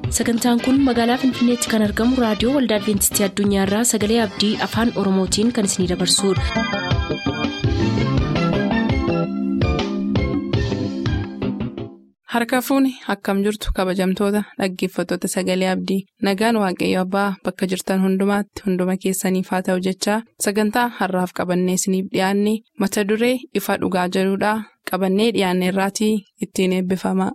sagantaan kun magaalaa finfinneetti kan argamu raadiyoo waldaa adventistii addunyaarraa sagalee abdii afaan oromootiin kan isinidabarsudha. harka fuuni akkam jirtu kabajamtoota dhaggeeffattoota sagalee abdii nagaan waaqayyo abbaa bakka jirtan hundumaatti hunduma keessaniif haa ta'u jechaa sagantaa harraaf qabannee isiniif dhiyaanne mata duree ifa dhugaa jedhudhaa qabannee dhiyaanne irraatii ittiin eebbifama.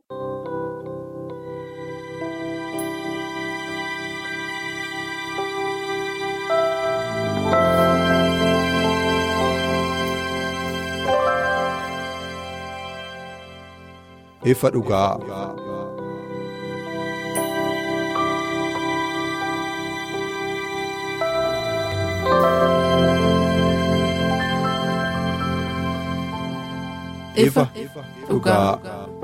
ifa dhugaa. ifa dhugaa.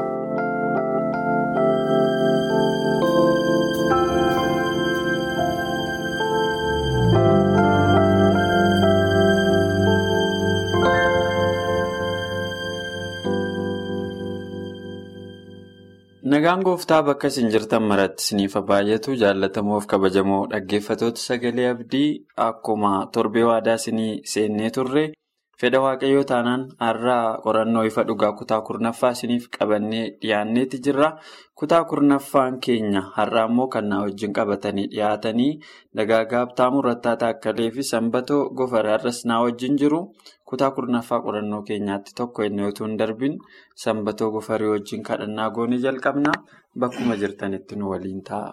Nagaan gooftaa bakka isin jirtan maratti isiniif baay'atu jaallatamoof kabajamoo dhaggeeffatoota sagalee abdii akkuma torbee waadaa isinii seennee turre fedha waaqayyoo taanaan har'aa qorannoo ifa dhugaa kutaa kurnaffaa isiniif qabannee dhiyaanneeti jirra. Kutaa kurnaffaan keenya har'aa immoo kan na wajjin qabatanii dhiyaatanii dagaagaa abtaamuu rattaa taakkalee fi sanbatoo gofaraarras na wajjin jiru. Kutaa kurnaffaa qorannoo keenyaatti tokko inni otoo hin darbin sanbatoo gofarii wajjin kadhannaa goonee jalqabna bakkuma jirtanitti nu waliin ta'a.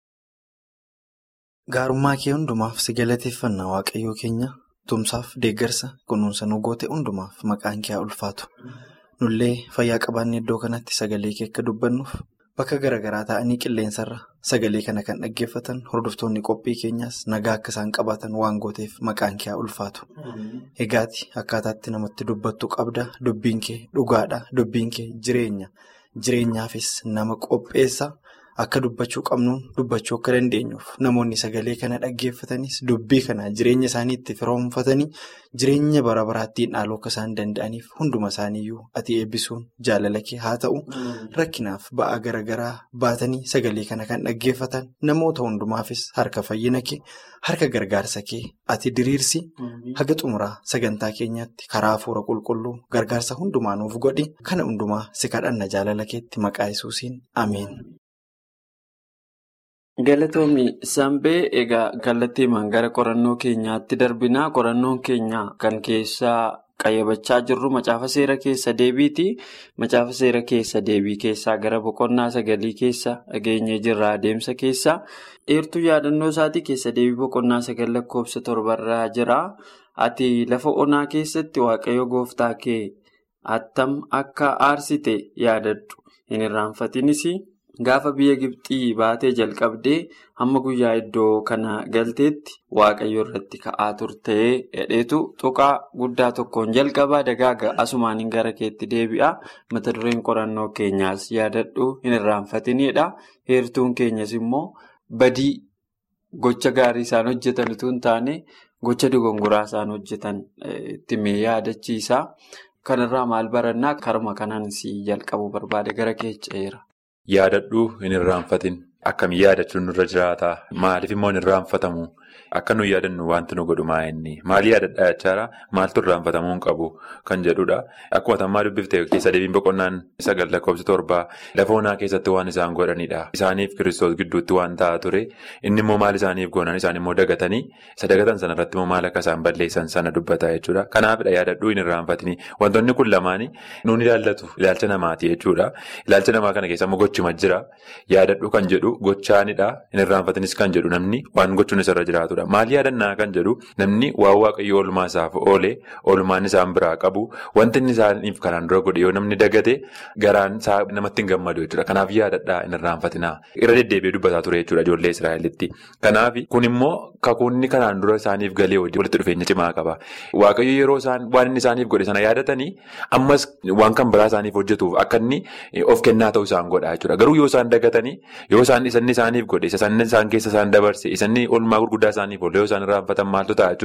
Gaarummaa kee hundumaaf si galateeffannaa waaqayyoo keenya tumsaaf deeggarsa kunuunsa nu goote hundumaaf maqaan kee haa ulfaatu. Nullee fayyaa qabaannee iddoo kanatti sagalee kee akka dubbannuuf bakka garaagaraa ta'anii qilleensarra sagalee kana kan dhaggeeffatan hordoftoonni qophii keenyaas nagaa akka isaan qabaatan waan gooteef maqaan kee haa ulfaatu. Egaati akkaataatti namatti dubbattu qabda dubbiin kee dhugaadha dubbiin kee jireenya jireenyaafis nama qopheessa akka dubbachuu qabnuun dubbachuu akka dandeenyuuf namoonni sagalee kana dhaggeeffatanis dubbii kana jireenya isaanii itti firoomfatanii jireenya bara baraattiin dhaaluu akka isaan danda'aniif hunduma isaaniiyyuu ati eebbisuun jaalala kee haa ta'u rakkinaaf ba'aa garaagaraa baatanii sagalee kana kan dhaggeeffatan namoota hundumaafis harka fayyina kee harka gargaarsa kee ati diriirsi haga xumuraa sagantaa keenyaatti karaa hafuura qulqulluu gargaarsa hundumaa nuuf godhi kana hundumaa si kadhanna jaalala keetti maqaa yesuusiin ameen. Galatoomi Sambee egaa kallattiimaan gara qorannoo keenyaatti darbinaa qorannoon keenya kan keessaa qayyabachaa jirru macaafa seera keessa deebiiti. Macaafa seera keessa deebii keessaa gara boqonnaa sagalii keessa dhageenyee jirra adeemsa keessa. Dheertuu yaadannoo isaatii keessa deebii boqonnaa sagal lakkoofsa torbarraa jira. Ati lafa onaa keessatti waaqayyo gooftaa kee attam akka aarsite yaadadhu hin irraanfatinis. Gaafa biyya Gibxii baatee jalqabdee hamma guyyaa iddoo kana galteetti waaqayyo irratti ka'aa turtee hedheetu tuqaa guddaa tokkoon jalqabaa dagaaga asumaaniin gara keetti deebi'a. Mata dureen qorannoo keenyaas yaadadhu hin irraanfatinidha. Heertuun keenyas immoo badii gocha gaarii isaan hojjetan utuu hin taane gocha dogongoraa isaan hojjetan itti mee yaadachiisa. Kanarraa maal barannaa karma kanaan si jalqabuu barbaade gara keecheera. Yaadadhuu hin irraanfatin akkamiin yaadachuun nurra jiraata maaliif immoo hin irraanfatamu akka nuyi yaadannu wanti nu godhu maa inni maal yaadadhaa jechaadha maaltu irraanfatamuu hin qabu kan jedhudha akkuma tammaa dubbifte keessa deebiin boqonnaan sagal lakkoofsa torbaa lafa onaa keessatti waan isaan godhanidha isaaniif kiristoos gidduutti waan ta'a ture inni immoo maal isaaniif goonan isaan immoo dagatanii isa dagatan sana irratti immoo maal akka isaan balleessan sana dubbata jechuudha kanaafidha yaadadhuu hin irraanfatini wantoonni kun lamaanii nuun ilaallatu ilaalcha namaati jechuudha ilaalcha namaa kana keessa immoo gochuma jira yaadadhuu kan jedhu gochaanidha hin irraanfatinis kan jedhu namni waan gochuun isarra jiraatudha. Maal yaadannaa kan jedhu namni waan waaqayyo oolmaa isaaf oole oolmaan isaan biraa qabu wanti inni isaaniif kanaan dura godhe yoo namni dagate garaan isaa namatti hin gammadu jechuudha. Kanaaf yaadadhaa hin irraanfatinaa. Irra deddeebi'ee dubbataa ture jechuudha ijoollee Israa'elitti. Kanaaf kun immoo kakuunni kanaan dura isaaniif galee walitti dhufeenya cimaa qaba. Waaqayyo yeroo isaan waan inni isaaniif godhe sana yaadatanii ammas waan kan biraa isaaniif hojjetuuf akka inni of kennaa ta'uu isaan godha jechuudha. Garuu yoo isaan dagatanii yoo isaan isanni isaaniif godhe isa isaan keessa isaan dabarse isanni oolmaa gurguddaa isaaniif oole yoo isaan irraanfatan maaltu ta'a jechuudha.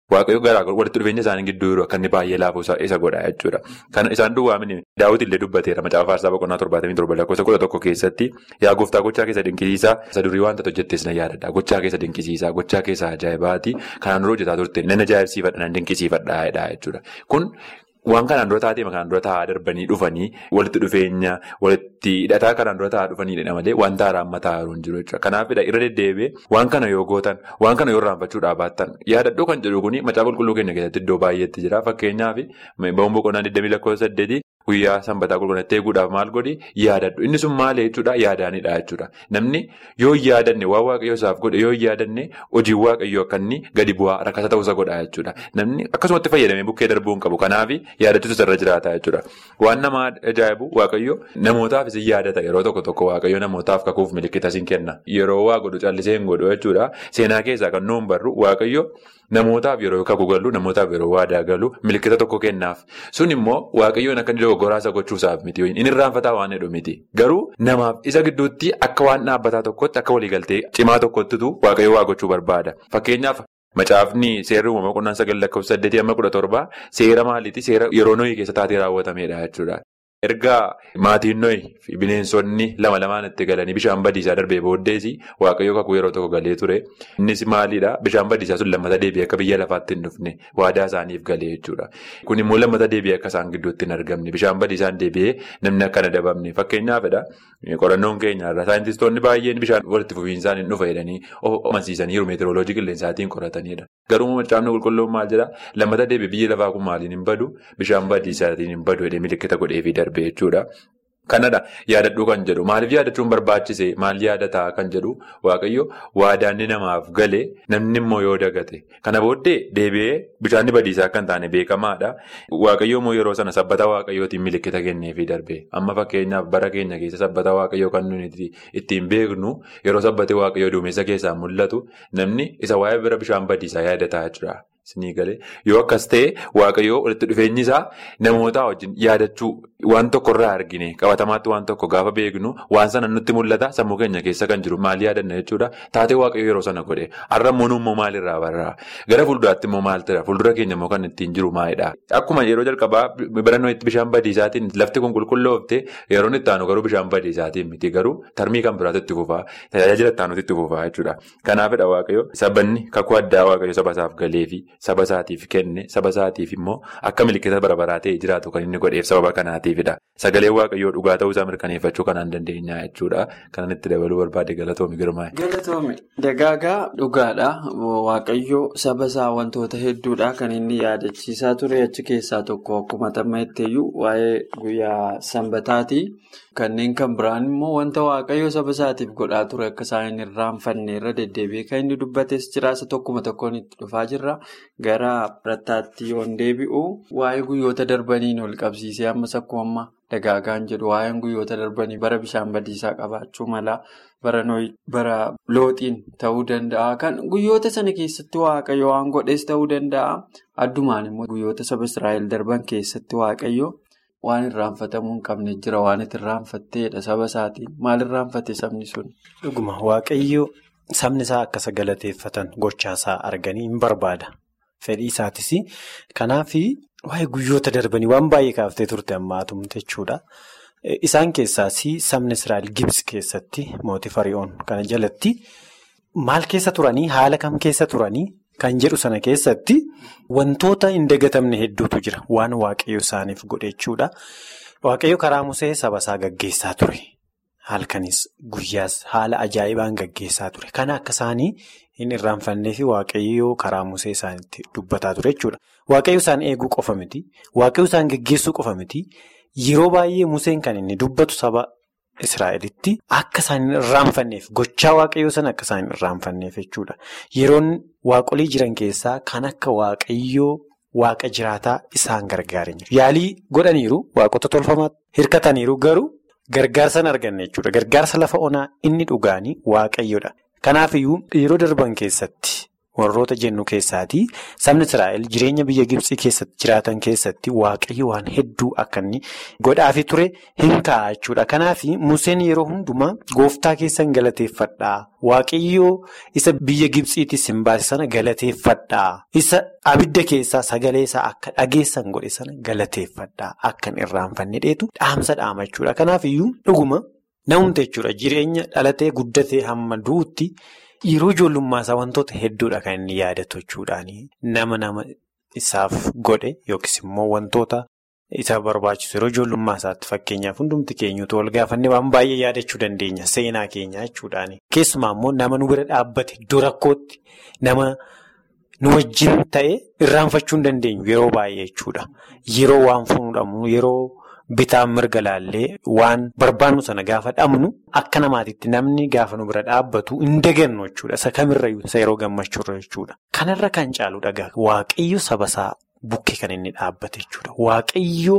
Waaqayyo garaa walitti dhufeenya isaanii gidduu jiru akka inni baay'ee laafuu isa godha jechuudha. Kan isaan duwwaamini daawwiti illee dubbateera macaafa faarsaa boqonnaa torbaatamii torba lakkoofsa kudha tokko keessatti yaa gooftaa gochaa keessa dinqisiisaa isa durii wanta hojjettees na yaadadha gochaa keessa dinqisiisaa gochaa keessa ajaa'ibaati kanaan dura hojjetaa turte nan ajaa'ibsiifadha nan dinqisiifadha jechuudha kun. Waan kanaan dura taatee kanaan dura taa'aa darbanii dhufanii walitti dhufeenya walitti hidhataa kanaan dura taa'aa dhufaniidha malee wanta haaraa amma taa'aa jiru jechuudha. Kanaafidha irra deddeebi'ee waan kana yoo gootan waan kana yoo irraanfachuudhaa baattan yaadadhoo kan jedhu kuni macaafa qulqulluu keenya keessatti iddoo baay'eetti jira fakkeenyaaf ba'uun boqonnaa 22 guyyaa sanbataa qulqullinaatti eeguudhaaf maal godhi yaadadhu inni sun maal jechuudha yaadaanidha jechuudha namni yoo yaadanne waan waaqayyoo isaaf godhe yoo yaadanne hojii waaqayyoo akka inni gadi bu'aa rakkata ta'uusa godha jechuudha namni akkasumatti fayyadamee bukkee darbuu hin qabu kanaaf yaadachuutu irra jiraata jechuudha waan nama ajaa'ibu waaqayyo namootaafis yaadata yeroo tokko tokko waaqayyo namootaaf kakuuf milikkita siin kenna yeroo waa godhu callisee hin godhu jechuudha seenaa keessaa kan nuun barru waaqayyo. Namootaaf yeroo kakuu galu namootaaf yeroo waadaa galu milikkita tokko kennaaf sun immoo waaqayyoon akka inni dogoggoraa isa gochuusaaf miti inni irraanfataa waan heddu miti garuu namaaf isa gidduutti akka waan dhaabbataa tokkotti akka waliigaltee cimaa tokkottitu waaqayyo waa gochuu barbaada fakkeenyaaf. Macaafni seerri uumamaa boqonnaa sagal lakkoofsa saddeetii amma kudha torbaa seera maaliiti seera yeroo nooyi keessa taatee raawwatamedha jechuudha. Erga maatiin nooyi fi bineensonni lama lamaan itti galanii bishaan badiisaa darbee booddeesi waaqayyo kakuu yeroo tokko galee ture. Innis maalidhaa bishaan badiisaa sun lammata deebi'ee akka biyya lafaatti hin dhufne waadaa isaaniif galee jechuudha. Kun immoo lammata deebi'ee akka isaan gidduutti hin argamne bishaan badiisaan deebi'ee namni akka hin adabamne fakkeenyaafidha. Qorannoon keenyarra saayintistoonni baay'een bishaan walitti fufiinsaan hin dhufa jedhanii amansiisaniiru meeteoroloojii qilleensaatiin qoratanidha. Garuu macaafni qulqulluun maal jedhaa lammata deebi'ee biyyi lafaa kun maaliin hin badu bishaan badiisaatiin hin badu jedhee milikkita godheefii darbe jechuudha. Kanadha yaadadhuu kan jedhu maaliif yaadachuun barbaachise maal yaadataa kan jedhu waaqayyo waadaanni namaaf galee namni immoo yoo dagate kana booddee deebi'ee bishaanni badiisaa akka hin taane beekamaadha. Waaqayyo immoo yeroo sana sabbata waaqayyootiin milikkita kenneefii darbe amma fakkeenyaaf bara keenya keessa sabbata waaqayyoo kan nuti ittiin beeknu yeroo sabbate waaqayyoo duumessa keessaa mul'atu namni isa waa'ee bira bishaan badiisaa yaadataa jira. Yoo akkas ta'e waaqayyoo walitti dhufeenyi isaa namoota wajjin yaadachuu waan tokko irraa argine qabatamaatti waan tokko gaafa beeknu waan sana nutti mul'ata sammuu keenya keessa kan jiru maal yaadanna jechuudha taatee waaqayyoo yeroo sana godhe har'a immoo immoo maalirraa barraa gara fuulduraatti immoo maal ta'a fuuldura keenya immoo kan ittiin jiru maalidha akkuma yeroo jalqabaa barannoo itti bishaan badiisaatiin lafti kun qulqulloofte yeroo itti aanu garuu bishaan badiisaatiin miti garuu tarmii kan biraatti itti fufaa tajaajila itti aanutti itti fufaa jechuudha kanaafidha waaqayyo sabanni kakuu addaa waaqayyo saba isaaf galeefi. Saba isaatiif kenne saba isaatiif immoo akka milikkita bara baraa ta'e jiraatu kan inni godheef sababa kanaatiifidha. Sagalee waaqayyoo dhugaa ta'uu isaa mirkaneeffachuu kan dandeenya jechuudha. Kanan itti dabaluu barbaade galatoomi girmaa'e. Galatoomi dagaagaa dhugaadha. Waaqayyoo saba isaa wantoota hedduudha kan inni yaadachiisaa ture achi keessaa tokko akkuma tammaatteeyyuu waa'ee guyyaa sanbataati. Kanneen kan biraan immoo wanta waaqayyoo saba isaatiif godhaa ture akka isaan hin irraanfanne irra deddeebi'ee kan inni dubbates jira isa tokkuma tokkoon itti dhufaa jirra. Gara birattaatti yoon deebi'u waa'ee guyyoota darbaniin ol qabsiisee ammas akkuma amma dagaagaan jedhu waa'een guyyoota darbanii bara bishaan badiisaa qabaachuu mala bara looxiin ta'uu danda'a. Kan guyyoota sana keessatti waaqayyo waan godhes ta'uu danda'a. Addumaan immoo guyyoota saba Israa'el darban keessatti waaqayyo waan irraanfatamuu hin qabne jira waan itti irraanfatteedha saba isaatiin maal irraanfate sabni sun. Dhuguma waaqayyo sabni isaa akka isa galateeffatan gochaasaa arganii hin barbaada. Fedhii isaatis kanaaf waa'ee guyyoota darbanii waan baay'ee kaaftee turte ammaatumte jechuudha. Isaan keessaas sabni Israa'el Gibsi keessatti mootii Fari'oon kana jalatti maal keessa turanii haala kam keessa turanii kan jedhu sana keessatti wantoota hin dagatamne hedduutu jira waan waaqayyo isaaniif godhe jechuudha. Waaqayyo karaa Musee saba isaa gaggeessaa ture. Halkanis guyyaas haala ajaa'ibaan gaggeessaa ture. Kana akka isaanii hin irraanfannee fi waaqayyoo karaa Musee isaanitti dubbataa ture jechuudha. Waaqayyo isaan eeguu qofa miti. Waaqayyo isaan gaggeessuu qofa miti. Yeroo baay'ee Museen kan inni dubbatu saba Israa'elitti akka isaan hin irraanfanneef gochaa waaqayyoo sana akka isaan hin irraanfanneef jechuudha. Yeroon waaqolii jiran keessaa kan akka waaqayyoo waaqa jiraataa isaan gargaaree jiru. Yaalii godhaniiru waaqota tolfamaatti hirkataniiru garuu. Gargaarsa hin arganne jechuudha. Gargaarsa lafa onaa inni dhugaanii waaqayyoodha. Kanaafiyyuu yeroo darban keessatti warroota jennu keessaati sabni Israa'el jireenya biyya Gibsii keessatti jiraatan keessatti waaqayyo waan hedduu akka inni godhaafi ture hin ka'a jechuudha. Kanaaf Museen yeroo hundumaa gooftaa keessan galateeffadhaa. Waaqayyoo isa biyya Gibsiitis hin baase sana galateeffadhaa. Isa abidda keessaa sagalee isaa akka dhageessan godhe sana galateeffadhaa. Akka hin irraanfanne dheetu dhaamsa dhaama jechuudha. Kanaaf iyyuu dhuguma namumte jechuudha. Jireenya dhalatee guddatee hamma du'utti yeroo ijoollummaa isaa wantoota hedduudha kan inni yaadatu jechuudhaani. Nama nama isaaf godhe yookiis immoo wantoota. Isa barbaachisu yeroo ijoollummaa isaatti fakkeenyaaf hundumti keenyutu wal gaafannee waan baay'ee yaadachuu dandeenya seenaa keenya jechuudhaani. Keessumaa immoo nama nu bira dhaabbate iddoo rakkootti nama nu wajjin ta'e irraanfachuu hin dandeenyu yeroo baay'ee jechuudha. Yeroo waan fuudhamu yeroo bitaan mirga laallee waan barbaannu sana gaafa dhabnu akka namaatitti namni gaafa nu bira dhaabbatu hin dagannu jechuudha. Isa kamirrayyuu isa yeroo gammachuurra jechuudha. Kanarra kan caalu dhagaa waaqayyo sabasaa. Bukkee kan inni dhaabbate jechuudha. Waaqayyo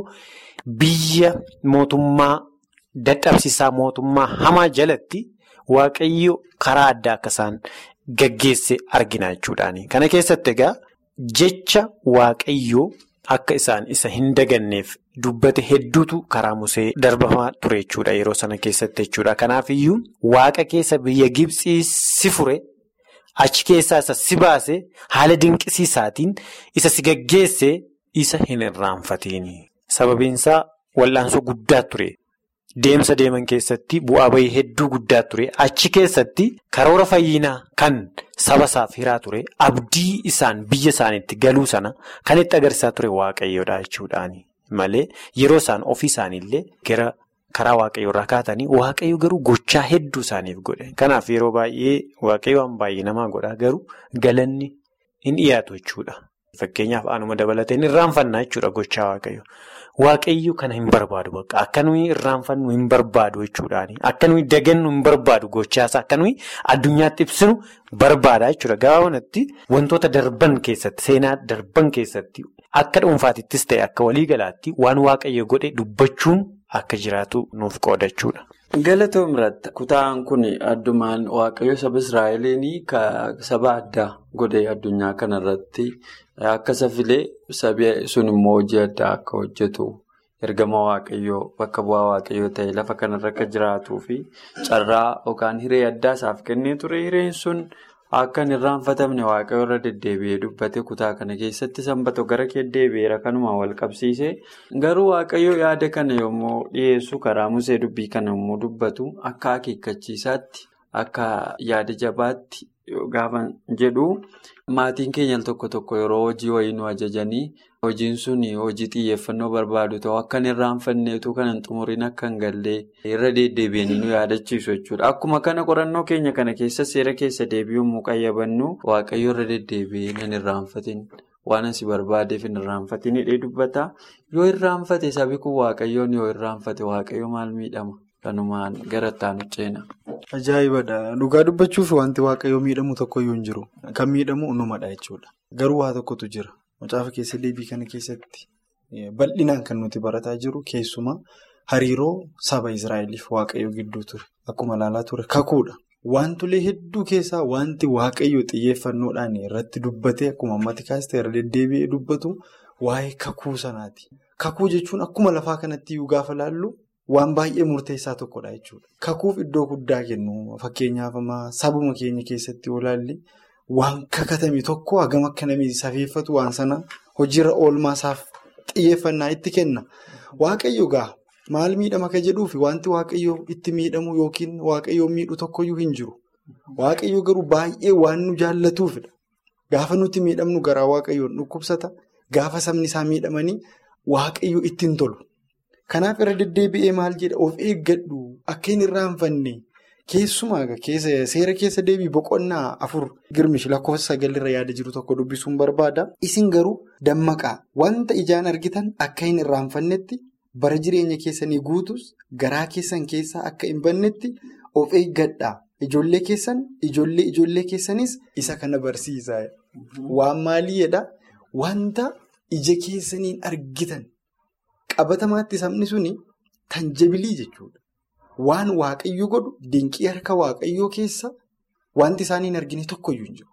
biyya mootummaa dadhabsiisaa mootummaa hamaa jalatti waaqayyo karaa addaa akka isaan gaggeesse argina jechuudhaani. Kana keessatti egaa jecha waaqayyoo akka isaan isa hin daganneef dubbate hedduutu karaa musee darbamaa ture jechuudha yeroo sana keessatti jechuudha. Kanaaf iyyuu waaqa keessa biyya Gibsii si fure. Achi keessaa isa si baase haala dinqisiisaatiin isa si gaggeesse isa hin irraanfatiin. Sababiinsaa wal'aansoo guddaa ture. Deemsa deeman keessatti bu'aa bahii hedduu guddaa ture. Achi keessatti karoora fayyinaa kan saba isaaf hiraa ture. Abdii isaan biyya isaaniitti galuu sana kan itti agarsiisaa ture waaqayyoodha jechuudhaani. Malee yeroo isaan ofii isaaniillee gara. Karaa waaqayyo irraa kaatanii waaqayyo garuu gochaa hedduu isaaniif godhe. Kanaaf yeroo baay'ee waaqayyo waan baay'ee namaa godha garuu galanni hin dhiyaatu jechuudha. Fakkeenyaaf anuma dabalatee hin irraanfannaa jechuudha gochaa waaqayyo. Waaqayyo kana hin barbaadu bakka akka nuyi irraanfannu hin barbaadu jechuudhaani. Akka nuyi dagannu hin barbaadu gochaasaa akka nuyi addunyaatti ibsinu barbaada jechuudha. Gabaabumatti wantoota darban keessatti seenaa darban keessatti akka dhuunfaatittis ta'e akka waliigalaatti waan waaqayyo godhe dubbachuun. Akka jiraatu nuuf qoodachuudha. Galatoom irratti kutaan kun addumaan waaqayyo saba Israa'eliin saba addaa godhe addunyaa kanarratti akka safilee sabi sun immoo hojii addaa akka hojjetu ergama waaqayyoo bakka bu'aa waaqayyoo ta'e lafa kanarra akka jiraatuu fi carraa yookaan hiree addaa isaaf kennee ture hireen sun. Akka hin irraanfatamne waaqayyo irra deddeebi'ee dubbate kutaa kana keessatti sanbata gara kee deebi'eera kanuma wal qabsiise garuu waaqayyo yaada kana yommuu dhiyeessu karaa musee dubbii kana yommuu dubbatu akka akeekkachiisaatti akka yaada jabaatti gaafa jedhu maatiin keenya tokko tokko yeroo hojii wayii nu ajajanii hojiin sun hojii xiyyeeffannoo barbaadu ta'u akka hin irraanfanneetu kan hin xumuriin akka hin gallee irra deddeebi'anii nu yaadachiisu jechuudha. Akkuma kana qorannoo keenya kana keessa seera keessa deebi'uun mu qayyabannu waaqayyo irra deddeebi'ee hin irraanfatin waan asi barbaadeef hin irraanfatin hidhee dubbata. Yoo irraanfate sabi kun waaqayyoon yoo irraanfate waaqayyo maal miidhama? Kanumaan gara itti ceena. Ajaa'ibadha. Dhugaa dubbachuuf wanti waaqayyoo miidhamu tokkoyyuu hin jiru. Kan miidhamu numadha jechuudha. Garuu waa tokkotu jira. Macaafa keessa deebii kana keessatti bal'inaan kan nuti barataa jiru keessumaa hariiroo saba Israa'eliif waaqayyoo gidduu ture. Akkuma ilaalaa ture kakuudha. Wantolee hedduu keessaa wanti waaqayyo xiyyeeffannoodhaan irratti dubbatee akkuma ammatti kaastee irra deddeebi'ee dubbatu waa'ee kakuu sanaati. Kakuu jechuun akkuma lafaa kanatti iyyuu gaafa laallu waan baay'ee murteessaa tokkodha jechuudha. Kakuuf iddoo guddaa kennu fakkeenyaaf sabuma keenya keessatti yoo ilaalle waan kakatame tokko hagam akka namni safeeffatu waan sana hojiirra oolmaa isaaf xiyyeeffannaa itti kenna. Waaqayyo gaa maal miidhama ka jedhuufi wanti waaqayyo itti miidhamu yookiin waaqayyo miidhu tokkoyyuu hin jiru. Waaqayyo garuu baay'ee waan nu jaallatuufidha. Gaafa nuti miidhamnu garaa waaqayyoon dhukkubsata. Gaafa sabni isaa miidhamanii waaqayyo ittiin tolu. Kanaaf irra deddeebi'ee maal jedha of eeggadhu akka hin irraanfanne keessumaa seera keessa deebii boqonnaa afur girmish lakkoofsa sagalirra yaada jiru tokko dubbisuun barbaada. Isin garuu dammaqaa wanta ijaan argitan akka hin irraanfannetti bara jireenya keessanii guutus garaa keessan keessaa akka hin bannetti of eeggadhaa. Ijoollee keessan ijoollee ijoollee keessanis isa kana barsiisa. Waan maaliidha? Wanta ija keessaniin argitan. Qabatamaatti sabni suni tanjabilii jechuudha. Waan waaqayyo godhu dinqii harka waaqayyoo keessa wanti isaan hin argine tokkoyyuu hin jiru.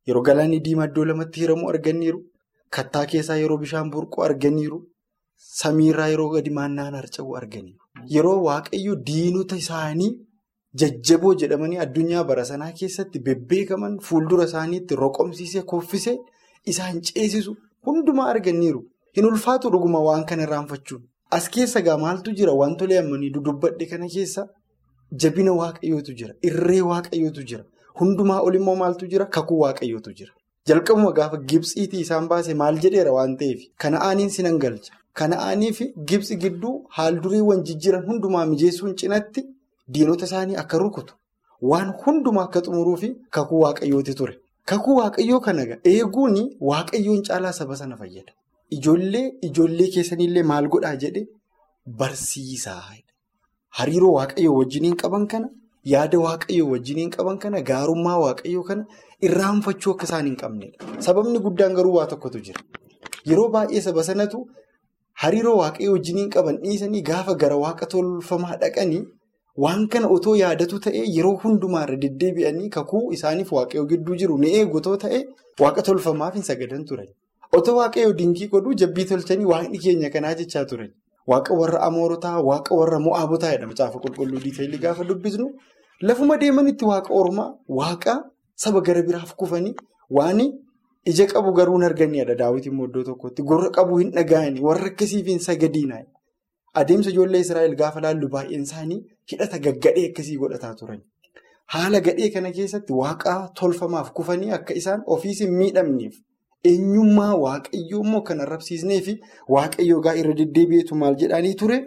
Yeroo galaanni diimaa iddoo lamatti hiramu arganiiru. Kattaa keessaa yeroo bishaan burqu arganiiru. Samiirraa yeroo gadi maannaan harca'u arganiiru. Yeroo waaqayyo diinota isaanii jajjaboo jedhamanii addunyaa bara sanaa keessatti bebbeekaman fuuldura isaaniitti roqomsiisee koffisee isaan ceesisu hundumaa arganiiru. Hin ulfaatu dhuguma waan kana irraanfachuun. As keessa gaa maaltu jira wantolee ammanii dudubbadhe kana keessa jabina waaqayyootu jira. Irree waaqayyootu jira. Hundumaa olimmoo maaltu jira? Kakuu waaqayyootu jira. Jalqabuma gaafa gibsiitii isaan baase maal jedheera waan ta'eef kana'aaniin sinan galcha. Kana'aanii fi gibsi gidduu haaldureewwan jijjiiran hundumaa mijeessuun cinatti diinota isaanii akka rukutu. Waan hundumaa akka xumuruu fi kakuu waaqayyooti ture. Kakuu waaqayyoo kana eeguun waaqayyoon caalaa saba sana fayyada. Ijoollee ijoollee keessanillee maal godhaa jedhe barsiisaa. Hariiroo waaqayyoo wajjiniin qaban kana yaada waaqayyoo wajjiniin qaban kana gaarummaa waaqayyoo kana irraanfachuu akka isaan hin qabnedha. Sababni guddaan garuu waa tokkotu jira. Yeroo baay'ee saba sanatu hariiroo waaqayyoo wajjiniin qaban dhiisanii gaafa gara waaqa tolfamaa dhaqanii waan kana otoo yaadatu ta'ee yeroo hundumaarra deddeebi'anii kakuu isaaniif waaqayyoo gidduu jiru ni eegu otoo ta'ee waaqa tolfamaaf hin sagadan turan. Otoo waaqayyoo dinkii godhuu jabbii tolchanii waaqni keenya kanaa jechaa turan. Waaqa warra amoorotaa, waaqa warra mo'aabotaa jedhama. Caafa qulqulluu diiteelii gaafa dubbisnu lafuma deemanitti waaqa ormaa, waaqa saba gara biraaf kufanii waan ija qabu garuu hin arganneedha daawwitiin immoo iddoo tokkotti. Gurra qabu hin dhaga'anii warra akkasiif hin sagadiinaa. Adeemsa ijoollee Israa'el gaafa laallu baay'een isaanii hidhata gaggadhee akkasii godhataa turan. Haala gadhee kana keessatti waaqa tolfamaaf kufanii akka isaan ofiis hin miidhamneef. Eenyummaa waaqayyoo immoo kan arrabsiisnee fi waaqayyoo gaa irra deddeebi'eetu maal jedhanii ture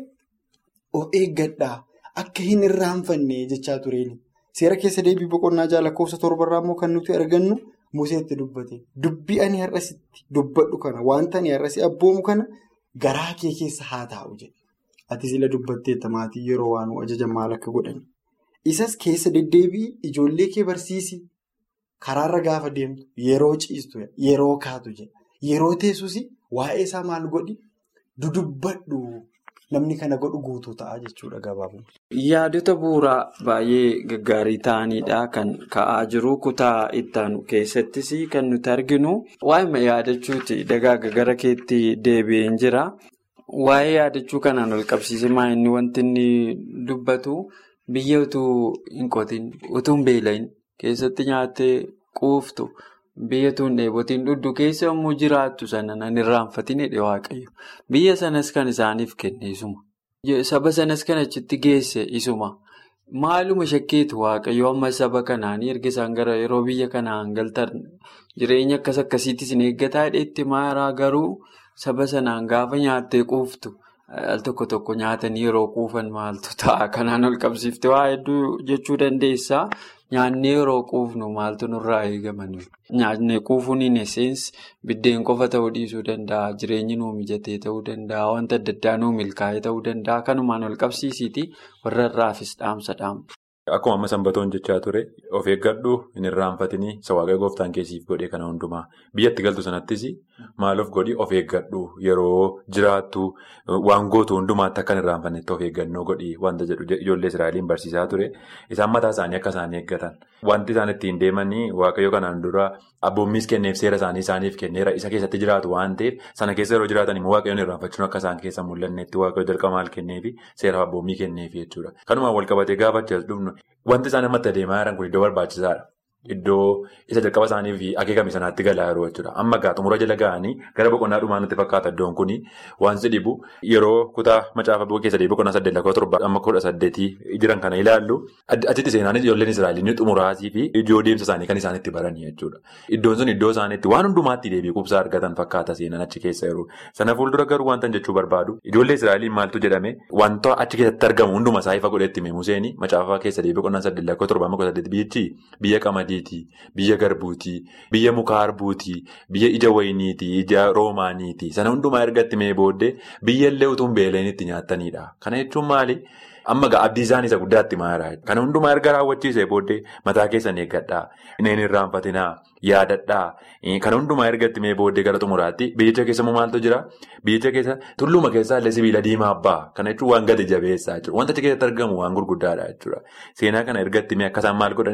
of eeggadhaa akka hin irraanfanne jechaa tureeni. Seera keessa deebii boqonnaa lakkoofsa torbarraa immoo kan nuti argannu Museetti dubbate. Dubbii ani har'asitti dubbadhu kana wanta ani har'asi abboomu kana garaa kee keessa haa taa'u jedhe. Ati sila dubbatteetta maatii yeroo waan ajajan maal akka godhan. Isas keessa deddeebii ijoollee kee barsiisi. Karaarra gaafa deemtu yeroo ciistu yeroo kaatu jedha. Yeroo teessus waa'ee isaa maal godhi dudubbadhu namni kana godhu guutuu ta'a jechuudha gabaabuma. Yaadota bu'uuraa baay'ee gaggaarii ta'anidha kan ka'aa jiru kutaa ittaanu keessattis kan nuti arginu waa'ee yaadachuuti dagaaga gara keetti deebi'een jira. Waa'ee yaadachuu kanaan wal qabsiisee inni wanti inni dubbatu biyya utuu hin qotin utuu hin beela'in. Keessatti nyaattee quuftu biyya tuun dheebotiin dhudhu keessa yommuu jiraattu sana nan irraanfatin hidhe waaqayyo. Biyya sanas kan isaaniif kenne isuma. Saba sanas kan achitti geesse isuma. Maaluma shakkeetu waaqayyo amma saba kanaanii erga isaan gara yeroo biyya kanaan galtan jireenya akkas akkasiittis hin eeggataa hidheetti maaraa garuu saba sanaan gaafa nyaattee quuftu. Al tokko tokko nyaatanii yeroo quufan maaltu ta'a? Kanaan ol qabsiiftee waa hedduu jechuu dandeessaa. Nyaannee yeroo quufnu maaltu nurraa eegaman? Nyaannee quufuun hin esseensi biddeen qofa ta'uu dhiisuu danda'a. Jireenyi nuu mijatee ta'uu danda'a. Wanta adda addaa nuu milkaa'ee ta'uu danda'a. Kanumaan ol qabsiisiiti warra irraafis dhaamsa dhaamu. Akkuma amma sanbatoon jechaa ture of eeggadhu hin irraanfatinii isa waaqayyo gooftaan keessiif godhe kana hundumaa biyyatti galtu sanattis maal of godhi of eeggadhu yeroo jiraattu waan gootu hundumaatti akka hin irraanfannetti of eeggannoo godhi wanta jedhu ijoollee Israa'eliin barsiisaa ture isaan mataa isaanii akka isaan eeggatan wanti isaan ittiin deemanii waaqayyo kanaan dura abboommiis kenneef seera isaanii isaaniif kenneera isa keessatti jiraatu waan ta'eef sana keessa yeroo jiraatan immoo waaqayyoon irraanfachuun akka isaan keessa mul'annetti waaqayyo jalqaba maal kenneefi seera abboommii kenneefi jechuudha kanumaan wal qabatee gaafa dhufnu. Wanti isaan ammatti adeemaa jiran kun iddoo barbaachisaadha. Iddoo isa jalqaba isaanii fi akeekame sanaatti galaa yeroo jechuudha. Amma gaa xumura jala ga'anii gara boqonnaa dhumaa nutti fakkaata iddoon kuni wanti dhibu yeroo kutaa macaafa keessa deebii boqonnaa saddeet lakkoo torba amma kudha saddeetii jiran kana ilaallu achitti seenaanis ijoolleen Israa'el ni xumuraatii fi iddoo deemsa isaanii kan isaan itti baranii jechuudha. Iddoon sun iddoo isaaniitti waan hundumaatti deebii qubsaa argatan fakkaata seenan achi keessa yeroo. Sana fuuldura garuu wanta jechuu barbaadu ijoollee Israa'eliin maaltu jedhame wanta achi keessatti argamu hunduma isaa ifa godhetti hime Museen macaafa keessa deebii boqonnaa saddeet lakkoo torba amma kudha saddeet biyyichi biyya qamadii. Biyya garbuutii, biyya muka harbuutii, biyya ija wayiniitii, ija roomaaniitii sana hundumaa ergatti mee booddee biyya illee utuu hin beeleen itti nyaatanidha. Kana jechuun maali? Amma gaa abdii isaanii isa guddaatti maara. Kana hundumaa erga raawwachiisee booddee mataa keessan eeggadhaa, inni hin irraanfatinaa, yaadadhaa. Kana hundumaa ergatti mee booddee gara xumuraatti biyyicha keessa immoo maaltu jira? Biyyicha keessa tulluma keessaa illee sibiila diimaa abbaa. Kana jechuun waan gadi jabeessaa jechuudha. Wanta achi keessatti argamu waan gurguddaadha jechuudha. Seenaa kana ergatti mee akkasaan maal godhaniif?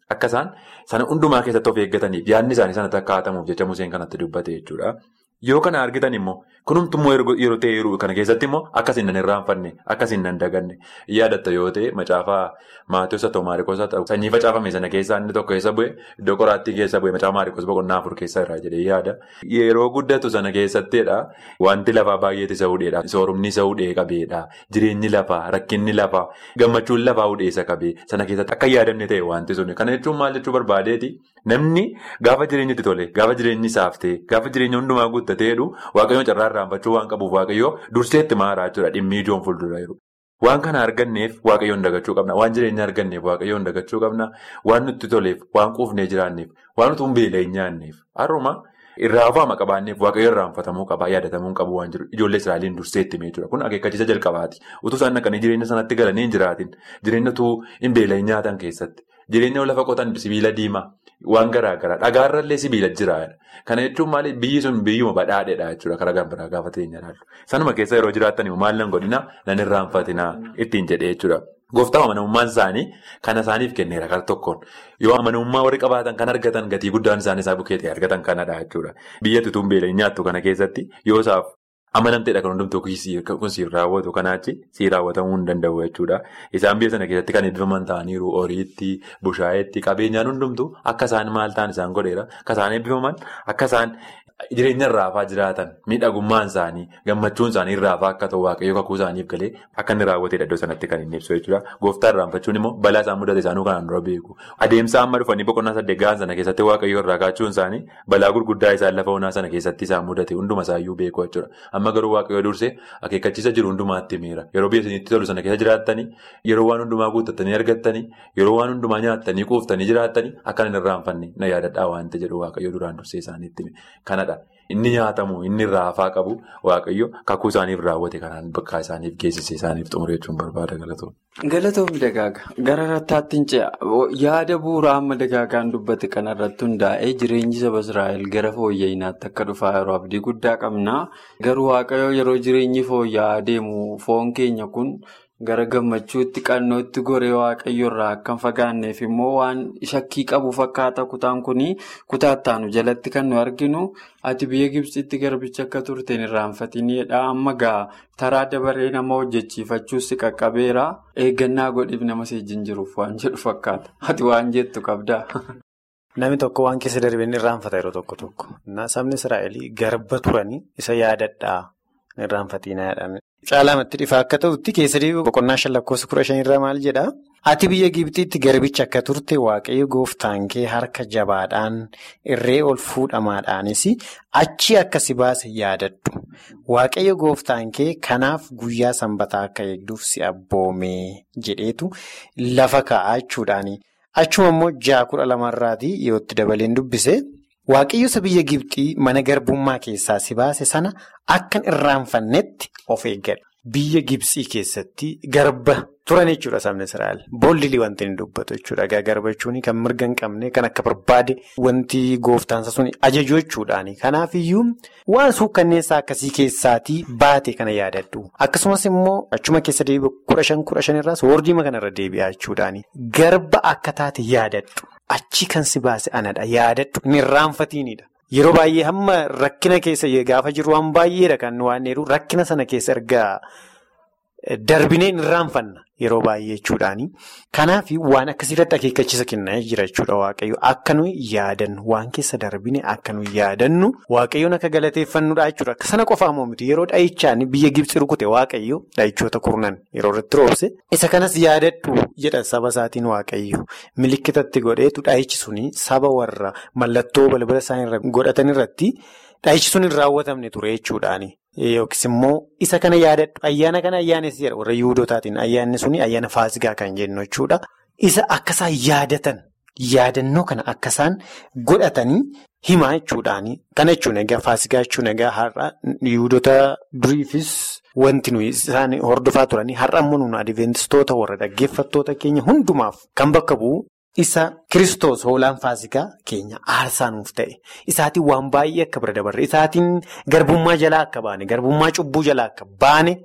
Akka isaan sana hundumaa keessatti of eeggataniif yaadni isaanii sanatti akka haatamuuf jecha Museen kanatti dubbate jechuudha. Yoo kana argitan immoo kunumtummoo yeroo ta'e yeroo kana keessatti immoo akkasiin nan irraanfanne akkasiin nan daganne yaadatta yoo ta'e macaafaa Maatiyus haa ta'u Maariikoos haa ta'u sanyii facaafame sana keessaa inni tokko keessa bu'e iddoo qoraattii keessa bu'e macaafa Maariikoos boqonnaa afur keessa irraa jedhee yaada. Yeroo guddatu sana keessattidha wanti lafaa baay'eetu isa hudheedha soorumni isa hudhee qabeedha jireenyi lafaa rakkinni lafaa gammachuun lafaa hudhee isa qabee sana keessatti akka yaadamne ta'e wanti suni kana jechuun maal jechuu barbaadeeti namni gaafa jireenyi itti tole gaafa jireenyi isaaf ta'e gaafa jireenya hundumaa guuttateedhu waaqayyoon carraa irraanfachuu waan qabuuf waaqayyoo durseetti maaraa jechuudha dhimmi ijoon fuuldura jiru. Waan kana arganneef waaqayyoon dagachuu qabna. Waan jireenya arganneef waaqayyoon dagachuu qabna. Waan nutti toleef, waan quufnee jiraanneef, waan nuti beela hin nyaanneef. Har'uma irraa afaama qabaanneef waaqayyoon irraanfatamuu qabaa, yaadatamuu qabu waan jiru. Ijoollee Israa'eliin durseetti jechuudha. Kun akeekkachiisa jalqabaati. Utuu isaan naqanii jireenya sanatti galanii hin jiraatin. Jireenya utuu hin beela hin nyaatan keessatti. Jireenya lafa qotan sibiila diimaa. Waan garaa garaa dhagaarrallee sibiila jiraadha. Kana jechuun maali biyyi sun biyyuma badhaadheedha jechuudha karaa gambiraa gaafa ta'e ilaallu. Sanuma keessa yeroo jiraatan maal nan godhina nan irraanfatinaa ittiin jedhee jechuudha. Gooftaan amanamummaan isaanii kana isaaniif kenneera kara tokkoon. Yoo amanamummaa warri qabaatan kan argatan gatii guddaan isaanii isaa bukkee ta'e argatan kanadha jechuudha. Biyya tutuun beela nyaattu kana keessatti yoo isaaf amanamteedha kan hundumtuu kun siin raawwatu kanaachi siin raawwatamuu hin danda'u jechuudha. Isaan biyya sana keessatti kan eebbifaman ta'aniiru horiitti, bushaayetti, qabeenyaan hundumtuu akka isaan maal ta'an isaan godheera. Akka isaan eebbifaman akka isaan jireenya irraafaa jiraatan miidhagummaan isaanii gammachuun isaanii irraafaa akka ta'u waaqayyoo kakuu isaaniif galee akka inni raawwateedha iddoo sanatti kan inni ibsu jechuudha. Gooftaan irraanfachuun immoo balaa isaan mudate isaanuu kanaan dura beeku. Adeemsa amma dhufanii boqonnaa saddeet gahan sana keessatti waaqayyoo irraa kaachuun isaanii balaa gurguddaa isaan lafa onaa sana keessatti isaan mudate hunduma isaayyuu beeku jechuudha. Amma garuu waaqayyoo dursee akeekkachiisa jiru hundumaatti himeera. Yeroo biyya isinitti tolu sana keessa jiraattanii yeroo waan hundumaa guuttattanii argattanii yeroo waan hundumaa nyaattanii quuftanii jiraattanii akka hin irraanfanne na yaadadhaa waanta jedhu waaqayyoo duraan dursee isaaniitti hime. Kanadha. Inni nyaatamu inni raafaa qabu waaqayyo kakuu isaaniif raawwate kanaan bakka isaaniif geessise isaaniif xumure jechuun barbaada galatoom. Galatoom dagaaga gara rattaatti hin ce'a yaada bu'uuraa amma dagaagaan dubbate kanarratti hundaa'ee jireenyi saba Israa'el gara fooyya'inaatti akka dhufaa yeroo abdii guddaa qabna garuu waaqayyo yeroo jireenyi fooyya'aa deemu foon keenya kun. Gara gammachuutti qannootti goree waaqayyo irraa akka hin fagaanneef immoo waan shakkii qabu fakkaata kutaan kunii kutaa ittaanu jalatti kan nu arginu ati biyya Gibxitti garbicha akka turteen irraanfatiniidha amma gaa taraa dabaree nama hojjechiifachuus si qaqqabeera eeggannaa godhiif nama seejjiin jiruuf waan jedhu fakkaata ati waan jettu qabdaa. Namni tokko waan keessa darbeen irraanfata yeroo tokko tokko. Sabni Israa'el garba turanii isa yaadadhaa irraanfatinaa jedhame. Caalamatti dhifaa akka ta'utti keessa boqonnaa shan lakkoofsa kudha shanirraa maal jedhaa? Ati biyya Gibxiitti garbicha akka turte waaqayyo gooftaan kee harka jabaadhaan irree ol fuudhamaadhaanis achi akka si baase yaadadhu. Waaqayyo gooftaan kee kanaaf guyyaa sanbataa akka eegduuf si abboomee jedheetu lafa kaa'aa jechuudhaani. Achuma immoo ja'a kudha lamarraatii yoo itti dabaleen dubbise. Waaqayyosa biyya Gibxii mana garbummaa keessaa si baase sana akka irraanfannetti of eeggadha. Biyya Gibxii keessatti garba turan jechuudha sabni Israa'el. Boollilii wanti inni dubbatu jechuudha. Garba jechuun kan mirga hin qabne kan akka barbaade wanti gooftaansa sun ajaju jechuudhaani. Kanaafiyyuu waan suukkanneessaa akkasii keessaatii baate kana yaadadhu. Akkasumas immoo achuma keessa deebi'u kudha shan kudha shanirraas hoordiima kanarra deebi'aa jechuudhaani. Garba akka taate yaadadhu. Achi kan si baase anadha. Yaadadhu inni irraanfatiinidha. Yeroo baay'ee hamma rakkina keessa gaafa jiru waan baay'eedha kan waan jiru rakkina sana keessa ergaa darbinee hin irraanfanna yeroo baay'ee jechuudhaani. Kanaaf waan akkasiirratti akeekkachiisa kennaa jira jechuudha waaqayyo. Akka nuyi yaadannu waan keessa darbine akka nuyi yaadannu waaqayyoon akka galateeffannudha jechuudha. Sana qofaa immoo miti yeroo dhahichaan biyya Gibxi rukute waaqayyo dhahichoota kurnan yeroo irratti roobse. Isa kanas yaadadhu jedha saba isaatiin waaqayyo. Milikkitatti godheetu dhahichi suni saba warra mallattoo balbala isaanii godhatan irratti dhahichi sun hin raawwatamne ture jechuudhaani. Yookiis immoo isa kana yaadadhu ayyaana kana ayyaanessi jedha warra yihudootaatiin ayyaanni suni ayyaana faasigaa kan jennu jechuudha. Isa akkasaan yaadatan yaadannoo kana akkasaan godhatanii himaa jechuudhaani. Kana jechuun egaa faasigaa jechuun egaa har'a yihudoota duriifis wanti nuyi isaan hordofaa turanii har'a immoo nuun adiveentistoota warra dhaggeeffattoota keenya hundumaaf kan bakka bu'u. Isa Kiristoos hoolaan faasikaa keenya aarsaa nuuf ta'e. Isaatiin waan baay'ee akka bira dabarre. Isaatiin garbummaa jalaa akka baane, garbummaa cubbuu jalaa akka baane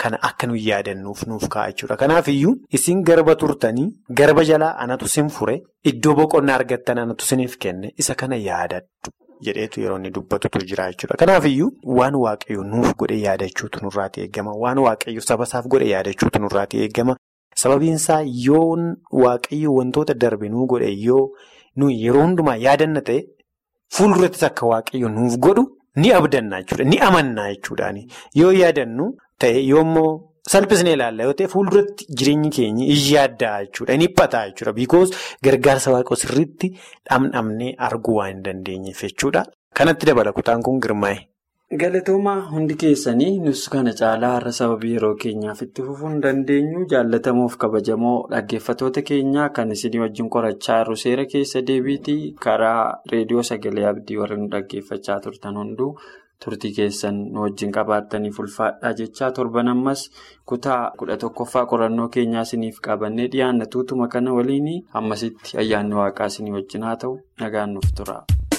kana akka nuyi yaadannuuf nuuf ka'a jechuudha. Kanaafiyyuu isin garba turtanii garba jalaa anatu sin fure iddoo boqonnaa argattan anatu siniif kenne isa kana yaadadhu jedheetu yeroo inni dubbatutu jira jechuudha. Kanaafiyyuu waan waaqayyo nuuf godhe yaadachuutu nurraati eegama. Waan waaqayyo sabasaaf godhe yaadachuutu nurraati eegama. Sababiinsaa yoo waaqayyo wantoota darbe nuu godhe yoo nuyi yeroo hundumaa yaadanna ta'e fuuldurattis akka waaqayyo nuuf godhu ni abdanna jechuudha. Ni amanna jechuudhaani. Yoo yaadannu ta'e yoommoo salphisnee ilaalla yoo ta'e fuulduratti jireenyi keenya yaaddaa jechuudha. Ni dhiphataa jechuudha. Biikoos gargaarsa waaqoo sirriitti dhamdhamnee arguu waan hin dandeenyeef jechuudha. Kanatti dabala kutaan kun girmaa'e. Galatoomaa hundi keessanii nus kana caalaa har'a sababii yeroo keenyaaf itti fufuu hin dandeenyu jaalatamuuf kabajamoo dhaggeeffatoota keenyaa kan isinii wajjin qorachaa jiru seera keessa deebiitii karaa reediyoo sagalee abdii warra nu dhaggeeffachaa turtan hunduu turtii keessan nu wajjin qabaattaniif ulfaadhaa jechaa torban ammas kutaa kudha tokkoffaa qorannoo keenyaa isiniif qabannee dhiyaanna tuutuma kana waliin ammasitti ayyaanni waaqaa isinii wajjin haa ta'u nagaan nuuf tura.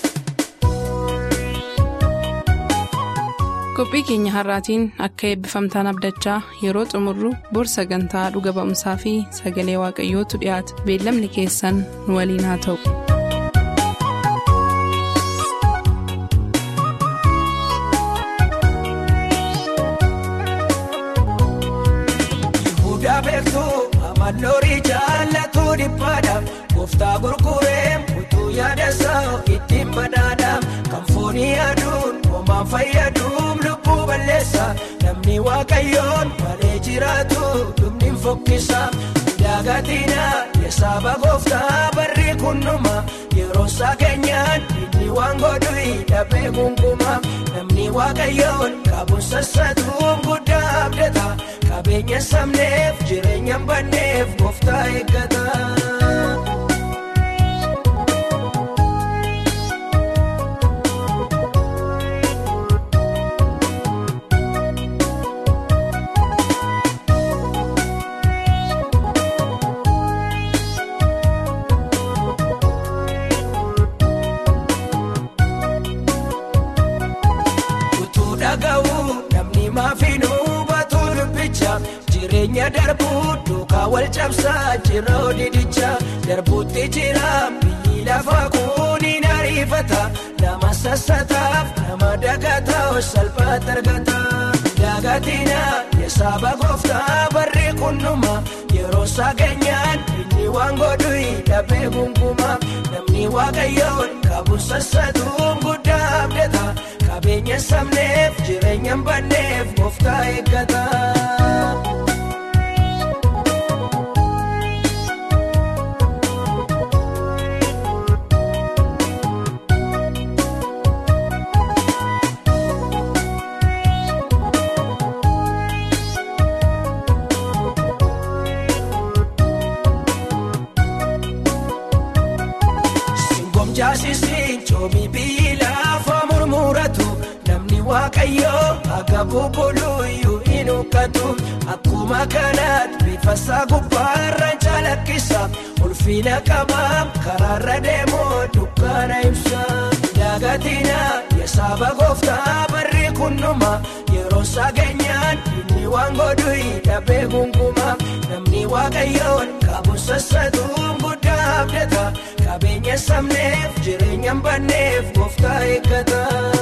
qophii keenya har'aatiin akka eebbifamtaan abdachaa yeroo xumurru bor sagantaa dhuga ba'umsaa fi sagalee waaqayyootu dhiyaata beellamni keessan nu waliin haa ta'u. Malloorii jaallatu dhiphaadhaaf gooftaa gurguree utuu yaadasaa ittiin badhaadhaaf kan foonii aduun homaan fayyaduun lubbuu balleessa namni waaqayyoon malee jiraatu dhumni fokkisa daagatina yesaaba gooftaa barri kunnuma yeroo isaa keenyaan inni waan godhu dhabee gungumaa namni waaqayyoon qabuun sassatuun guddaa abdata. Qabeenya sabneef jireenya banneef gooftaa eeggata. Utuu dhaga'u namni maafiinuu batuu dubbicha. Jireenya darbuu duukaa wal cabsaa jira odidicha darbuutti jira biyyi lafa kuniin ariifata nama sassataaf nama dagataa salphaatti argata. Daagatina yesaaba gooftaa barri kunnuma yeroo isaa keenyaan inni waan godhu dhabee gunguma namni waaqayyoon qabu sassatuun guddaa abdata qabeenya sabneef jireenya banneef gooftaa eeggata. Jaasisiin coomii biyyi lafa murmuratu namni waaqayyoo akka bubbuluyyuu hin huqqatu akkuma kanaatti bifa isaa gubbaarraan calaqqisa ulfina qabaam karaarra deemoo dukkaana ibsa daagatina yesaaba gooftaa barri kunnuma yeroo isaa keenyaan inni waan godhu dhabee gunguma namni waaqayyoon qabu sassatuun guddaa abdata. Qabeenya sabneef jireenya banneef gooftaa eeggata.